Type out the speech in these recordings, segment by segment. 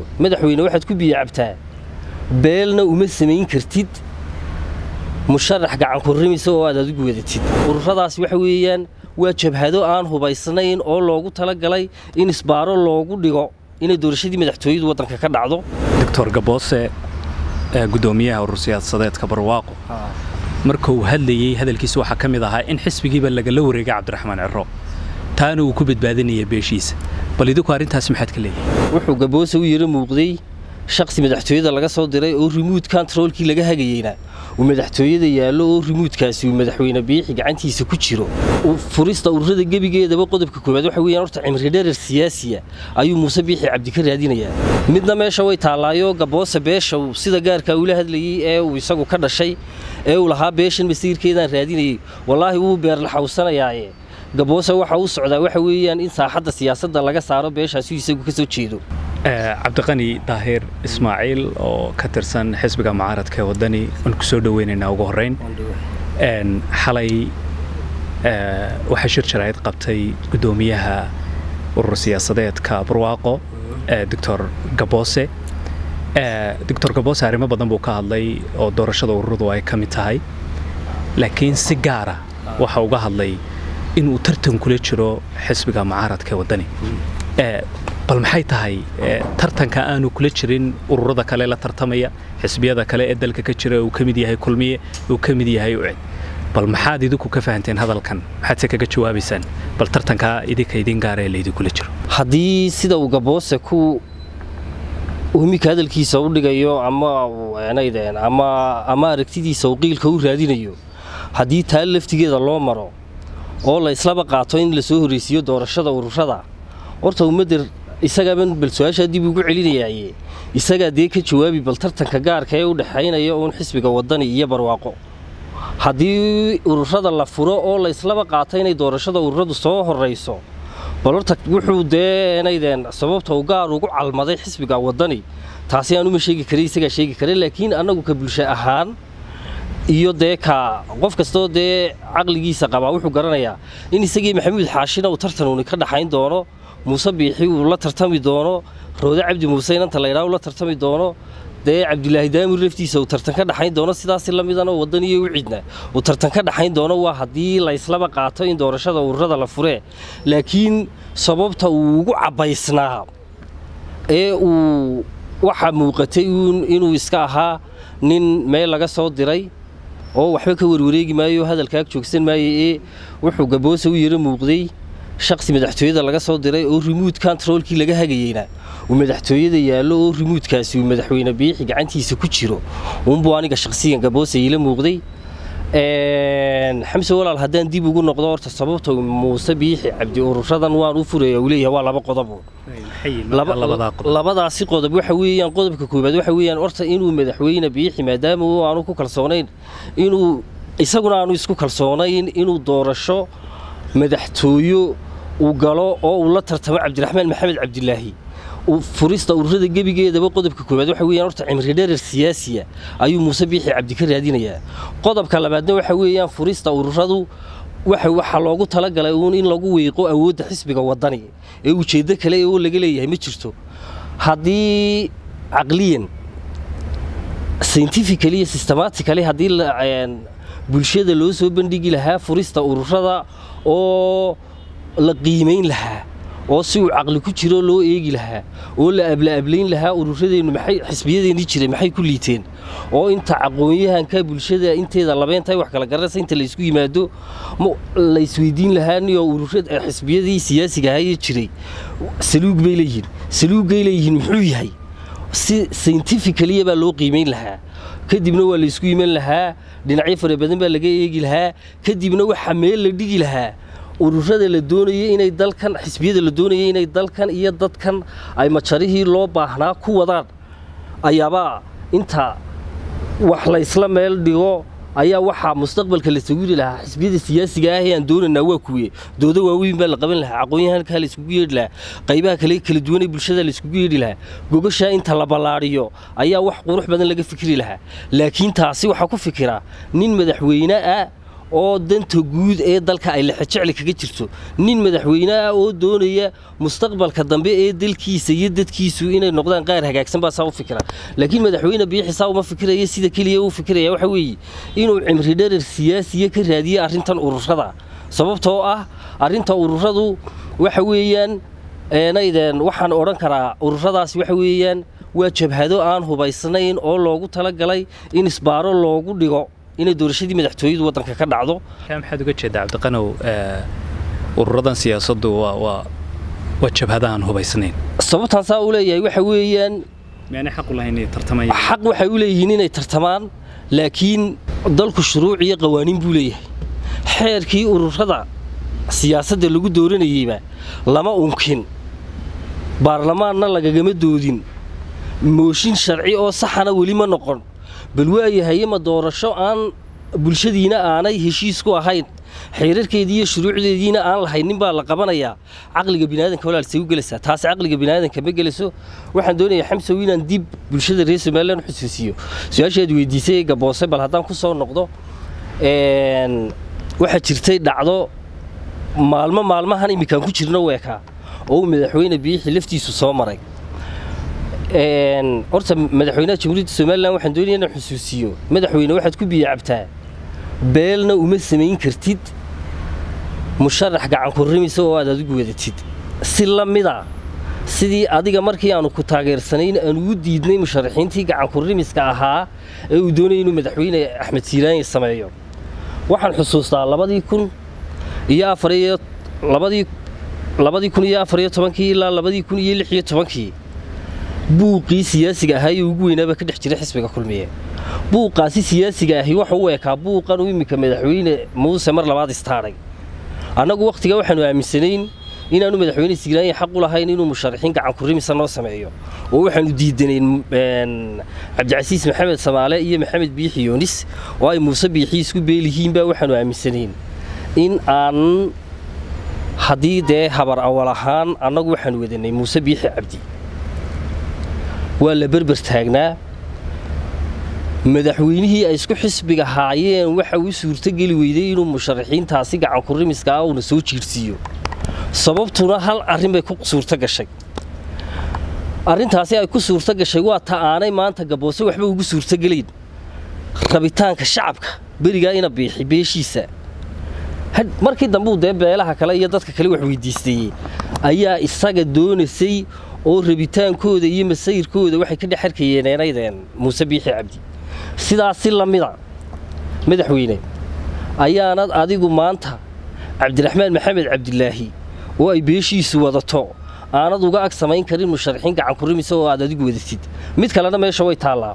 madaxweyne waxaad ku biyo cabtaa beelna uma samayn kartid musharax gacankurrimisa oo aad adigu wadatid ururadaas waxa weeyaan waa jabhado aan hubaysnayn oo loogu talagalay in isbaaro loogu dhigo inay doorashadii madaxtooyadu waddanka ka dhacdo doctor gaboose gudoomiyaha urur siyaasadeedka barwaaqo marka uu hadlayey hadalkiisa waxaa ka mid ahaa in xisbigiiba lagala wareegay cabdiraxmaan ciro taana uu ku badbaadinaya beeshiisa bal idinku arrintaasi maxaad ka leeyahay wuxuu gaboose u yaro muuqday shakhsi madaxtooyada laga soo diray oo rimuud kontaroolkii laga hagayeyna uu madaxtooyada yaallo oo rimuudkaasi uu madaxweyne biixi gacantiisa ku jiro furista ururada gebigeedaba qodobka koowaad waxa weeyaan horta cimri dherer siyaasiya ayuu muuse biixi cabdi ka raadinayaa midna meesha way taallaayo gaboose beesha uu sida gaarkaa ula hadlayey ee uu isagu ka dhashay ee uu lahaa beeshan masiirkeedaan raadinayey wallaahi wuu beerlaxawsanayaaye gaboose waxa uu socdaa waxa weeyaan in saaxadda siyaasadda laga saaro beeshaasi isagu ka soo jeedo cabdiqani daahir ismaaciil oo ka tirsan xisbiga mucaaradka ee waddani waan ku soo dhoweynaynaa ugu horrayn xalay waxaa shir jaraa'id qabtay guddoomiyaha urur siyaasadeedka barwaaqo doctor gaboose doctor gaboose arrimo badan buu ka hadlay oo doorashada ururadu ay ka mid tahay laakiin si gaara waxa uga hadlay inuu tartan kula jiro xisbiga mucaaradka ee waddani bal maxay tahay tartanka aanu kula jirin ururada kale la tartamaya xisbiyada kale ee dalka ka jira uu ka mid yahay kulmiye uu ka mid yahay ucid bal maxaad idinku ka fahanteen hadalkan maxaad se kaga jawaabaysaan bal tartankaa idinka idin gaara ee laydinkula jiro haddii sida uu gaboose ku humika hadalkiisa u dhigayo ama naydeen ama ama aragtidiisa uu qiilka u raadinayo haddii taa laftigeeda loo maro oo la islaba qaato in la soo horraysiiyo doorashada ururada horta ummadda isagaaban bal su-aashaa dib ugu celinayaaye isagaa dee ka jawaabi bal tartanka gaarka ee u dhexaynaya uun xisbiga waddani iyo barwaaqo haddii ururada la furo oo la islaba qaato inay doorashada ururadu soo horrayso bal horta wuxuu dee naydeen sababta u gaar ugu calmaday xisbiga waddani taasi aanuma sheegi karay isagaa sheegi kara laakiin annagu ka bulsho ahaan iyo dee ka qof kastoo dee caqligiisa qabaa wuxuu garanayaa in isagii maxamuud xaashina uu tartan uuni ka dhaxayn doono muuse biixi uu la tartami doono roode cabdi muuse inanta laydhaa uu la tartami doono dee cabdilaahi daamir laftiisa uu tartan ka dhaxayn doono sidaasi la midana waddan iyo ucidna uu tartan ka dhaxayn doono waa haddii la islaba qaato in doorashada ururada la furee laakiin sababta uu ugu cabbaysnaa ee uu waxaa muuqatay inuu iska ahaa nin meel laga soo diray oo waxba ka warwareegi maayo hadalkaag joogsan maayo ee wuxuu gaboose u yaro muuqday shakhsi madaxtooyada laga soo diray oo rimuud kontaroolkii laga hagayeyna uu madaxtooyada yaallo oo rimuudkaasi uu madaxweyne biixi gacantiisa ku jiro uunbuu aniga shakhsigan gaboose iila muuqday xamse walaal haddaan dib ugu noqdo horta sababta muuse biixi cabdi ururadan waan u furaya uu leeyahay waa laba qodob labadaasi qodob waxa weeyaan qodobka koowaad waxa weeyaan horta inuu madaxweyne biixi maadaama uu aanu ku kalsoonayn inuu isaguna aanu isku kalsoonayn inuu doorasho madaxtooyo uu galo oo uu la tartamo cabdiraxmaan maxamed cabdilaahi furista ururada gebigeedaba qodobka koowaad waxa weeyaan horta cimri dherer siyaasiya ayuu muuse biixi cabdi ka raadinayaa qodobka labaadna waxa weeyaan furista ururadu waxaa loogu talagalay uun in lagu wiiqo awoodda xisbiga waddani ee ujeeddo kale oo laga leeyahay ma jirto haddii caqliyan scientifically iyo systematically haddii bulshada loo soo bandhigi lahaa furista ururada oo la qiimayn lahaa oo si uu caqli ku jiro loo eegi lahaa oo la ablaablayn lahaa ururadeennu maxay xisbiyadeennii jiray maxay ku liiteen oo inta aqoon-yahanka bulshada inteeda labeentahay wax kala garanaysa inta la isku yimaado la isweydiin lahaa niyoo ururada xisbiyadii siyaasiga ahayee jiray saluug bay leeyihiin saluuggay leeyihiin muxuu yahay si scientificaliya baa loo qiimayn lahaa kadibna waa la isku iman lahaa dhinacyo fara badan baa laga eegi lahaa kadibna waxaa meel la dhigi lahaa ururada la doonayay inay dalkan xisbiyada la doonayay inay dalkan iyo dadkan ay majarihii loo baahnaa ku wadaan ayaabaa inta wax la isla meel dhigo ayaa waxaa mustaqbalka la sawiri lahaa xisbiyada siyaasiga ah ee aan doonaynaa waa kuwe doodo waaweyn baa la qaban lahaa aqoon-yahankaa la iskugu yeedhi lahaa qaybaha kale kala duwanee bulshada la iskugu yeedhi lahaa gogashaa inta la ballaadhiyo ayaa wax qurux badan laga fikri lahaa laakiin taasi waxaa ku fikira nin madaxweyne ah oo danta guud ee dalka ay lexejecli kaga jirto nin madaxweyne ah oo doonaya mustaqbalka dambe ee dalkiisa iyo dadkiisu inay noqdaan qaar hagaagsan baa saa u fikira laakiin madaxweyne biixi saa uma fikiraya sida keliya uu fikiraya waxa weeye inuu cimri dherer siyaasiya ka raadiye arrintan ururada sababtoo ah arrinta ururadu waxa weeyaan naydeen waxaan odhan karaa ururadaasi waxa weeyaan waa jabhado aan hubaysnayn oo loogu talagalay in isbaaro loogu dhigo inay doorashadii madaxtooyadu waddanka ka dhacdo maxaad uga jeedaa cabdiqanow ururadan siyaasaddu waa waa waa jabhada aan hubaysnayn sababtaan saa u leeyahay waxa weeyaan miyaanay xaq u lahayn inay tartamayaan xaq waxay u leeyihiin inay tartamaan laakiin dalku shuruuc iyo qawaaniin buu leeyahay xeerkii ururada siyaasadda lagu dooranayeyba lama unkin baarlamaanna lagagama doodin mooshin sharci oo saxana weli ma noqon bal waayahayema doorasho aan bulshadiina aanay heshiis ku ahayn xeerarkeedii iyo shuruucdeediina aan lahaynin baa la qabanayaa caqliga biniaadanka walaalsay u gelaysaa taasi caqliga biniaadanka ma gelayso waxaan doonayaa xamsow inaan dib bulshada reer somalilan u xusuusiyo su-aashaad weydiisay ee gaboose bal haddaan ku soo noqdo waxaa jirtay dhacdo maalmo maalmahan imminkaan ku jirno weekaa oo uu madaxweyne biixi laftiisu soo maray horta madaxweynaha jamhuuriyadda somalilan waxaan doonaya inaan xusuusiyo madaxweyne waxaad ku biyo cabtaa beelna uma samayn kartid musharax gacankurrimisa oo aad adigu wadatid si la mida sidii adiga markii aanu ku taageersanayn aan ugu diidnay musharaxiintii gacankurrimiska ahaa ee uu doonaya inuu madaxweyne axmed siiraanye sameeyo waxaan xusuustaa labadii kun iyo afariyo labadii labadii kun iyo afariyo tobankii ilaa labadii kun iyo lix iyo tobankii buuqii siyaasiga ahaa ee ugu weynaaba ka dhex jira xisbiga kulmiye buuqaasi siyaasiga ahi waxa u ekaa buuqan uu iminka madaxweyne muuse mar labaad istaadhay annagu wakhtigaa waxaanu aaminsanayn inaanu madaxweyne siiraanye xaq u lahayn inuu musharaxiin gacankurrimisa noo sameeyo oo waxaanu diidanayn cabdicasiis maxamed samaale iyo maxamed biixi yoonis oo ay muuse biixi isku beelihiinbaa waxaanu aaminsanayn in aan haddii dee habar awal ahaan annagu waxaanu wadanay muuse biixi cabdi waa la berber taagnaa madaxweynihii ay isku xisbiga haayeen waxa uu suurtogeli weyday inuu musharaxiintaasi gacankurrimiska ah uuna soo jiirsiiyo sababtuna hal arrin bay ku suurto gashay arrintaasi ay ku suurto gashay waa ta aanay maanta gaboose waxba ugu suurtogelayn rabitaanka shacabka berigaa ina biixi beeshiisa markii dambuu dee beelaha kale iyo dadka kale wax weydiistayey ayaa isaga doonaysay oo rabitaankooda iyo masayrkooda waxay ka dhex arkayeen eenaydeen muuse biixi cabdi sidaas si la mida madaxweyne ayaanad adigu maanta cabdiraxmaan maxamed cabdilaahi oo ay beeshiisu wadato aanad uga ag samayn karin musharaxiin gacankurrimisa oo aad adigu wadatid mid kalena meesha way taallaa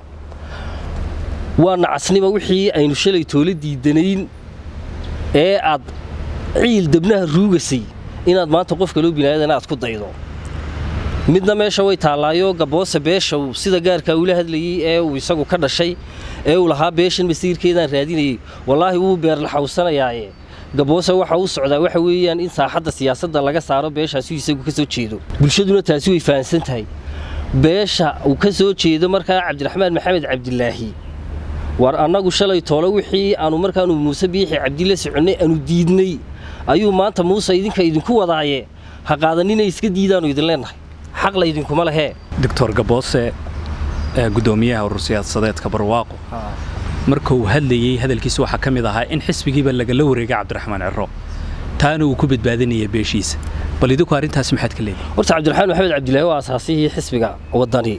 waa nacasnima wixii aynu shalay toolo diidanayn ee aad ciil dabnaha ruugasay inaad maanta qof kaloo binaadana aad ku daydo midna meesha way taallaayo gaboose beesha uu sida gaarkaa ula hadlayey ee uu isagu ka dhashay ee uu lahaa beeshan masiirkeedaan raadinayey wallaahi wuu beerlaxawsanayaaye gaboose waxa u socdaa waxa weeyaan in saaxadda siyaasadda laga saaro beeshaasi isagu ka soo jeedo bulshaduna taasi way fahamsan tahay beesha uu ka soo jeedo markaa cabdiraxmaan maxamed cabdilaahi war annagu shalay toole wixii aanu markaanu muuse biixi cabdila soconnay aanu diidnay ayuu maanta muuse idinka idinku wadaaye ha qaadanina iska diidaanu idin leennahay xaq laydinkuma lehee doctor gaboose gudoomiyaha urur siyaasadeedka barwaaqo marka uu hadlayey hadalkiisa waxaa ka mid ahaa in xisbigiiba lagala wareegay cabdiraxmaan ciro taana uu ku badbaadinaya beeshiisa bal idinku arrintaasi maxaad ka leedahay horta cabdiraxmaan maxamed cabdilaahi waa asaasihii xisbiga waddani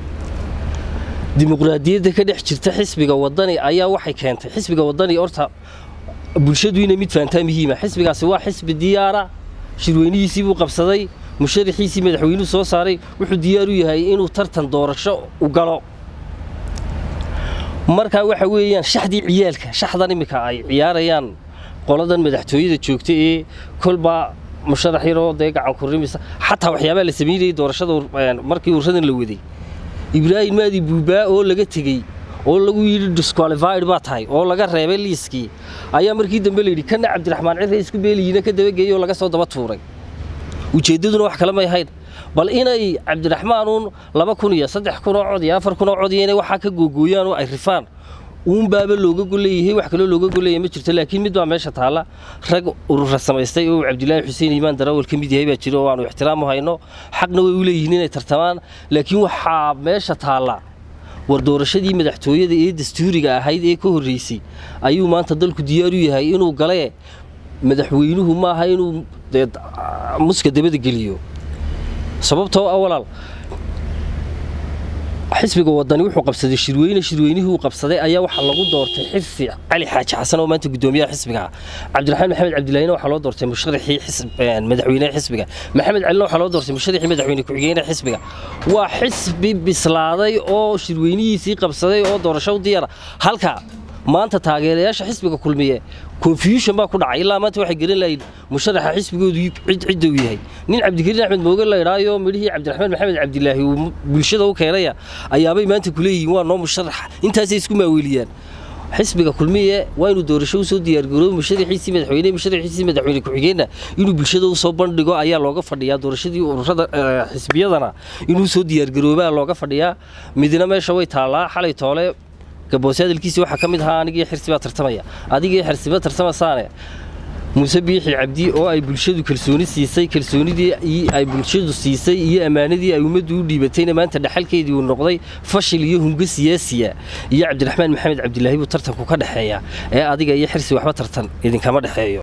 dimuqraadiyadda ka dhex jirta xisbiga waddani ayaa waxay keentay xisbiga waddani horta bulshadu inay mid fahantaa muhiima xisbigaasi waa xisbi diyaara shirweynihiisii buu qabsaday musharaxiisii madaxweynuhu soo saaray wuxuu diyaar u yahay inuu tartan doorasho u galo markaa waxa weeyaan shaxdii ciyaalka shaxdan iminka ay ciyaarayaan qoladan madaxtooyada joogta ee kolba musharax yaroo dee gacankurrimisa xataa waxyaabaa la samaynayay doorashada markii urradan la waday ibraahim maadi buubaa oo laga tegey oo lagu yidhi disqualified baa tahay oo laga reebay liiskii ayaa markii dambe layidhi kana cabdiraxmaan cirre isku beeliyiina ka dabageeyey oo laga soo daba tuuray ujeeddaduna wax kale may ahayn bal inay cabdiraxmaanuun laba kun iyo saddex kun oo cod iyo afar kun oo cod iyo inay waxaa ka googooyaan oo ay rifaan uunbaaba looga golleeyahay wax kaloo looga golleeya ma jirto laakiin mid baa meesha taalla rag urura samaystay oo cabdilaahi xuseen iimaan darawal ka mid yahay baa jiro oo aanu ixtiraam u hayno xaqna way u leeyihiin inay tartamaan laakiin waxaa meesha taalla war doorashadii madaxtooyada ee dastuuriga ahayd ee ka horreysay ayuu maanta dalku diyaar u yahay inuu gale madaxweynuhu maaha inuu dee muska dabada geliyo sababtoo ah walaal xisbiga wadani wuxuu qabsaday shirweyne shirweynihii uu qabsaday ayaa waxaa lagu doortay xirsi cali xaaji xasan oo maanta gudoomiyaha xisbiga ah cabdiraxmaan maxamed cabdilaahina waxaa loo doortay musharaxii madaxweynaha xisbiga maxamed calina waxaa loo doortay musharaxii madaxweyne ku-xigeenaha xisbiga waa xisbi bislaaday oo shirweynihiisii qabsaday oo doorasho u diyara halka maanta taageerayaasha xisbiga kulmiye confusion baa ku dhacay ilaa maanta waxay garan lahayn musharaxa xisbigoodu cid cidda uu yahay nin cabdikariin axmed mooge la idhaayo midhihii cabdiraxmaan maxamed cabdilaahi uu bulshada u keenaya ayaabay maanta ku leeyihiin waa noo musharaxa intaasay isku maaweeliyaan xisbiga kulmiye waa inuu doorasho usoo diyaargaroobo musharaxiisii madaxweyne musharaxiisii madaxweyne ku-xigeenna inuu bulshada usoo bandhigo ayaa looga fadhiyaa doorashadii ururada xisbiyadana inuu soo diyaargaroobaa looga fadhiyaa midna meesha way taallaa xalay toole gaboose hadalkiisi waxaa ka mid ahaa anigii xirsi baa tartamaya adigii xirsiba tartamasaane muuse biixi cabdi oo ay bulshadu kalsooni siisay kalsoonidii ay bulshadu siisay iyo ammaanadii ay ummaddu u dhiibatayna maanta dhaxalkeedii uu noqday fashil iyo hungo siyaasiya iyo cabdiraxmaan maxamed cabdilaahi buu tartanku ka dhexeeya ee adiga iyo xirsi waxba tartan idinkama dhexeeyo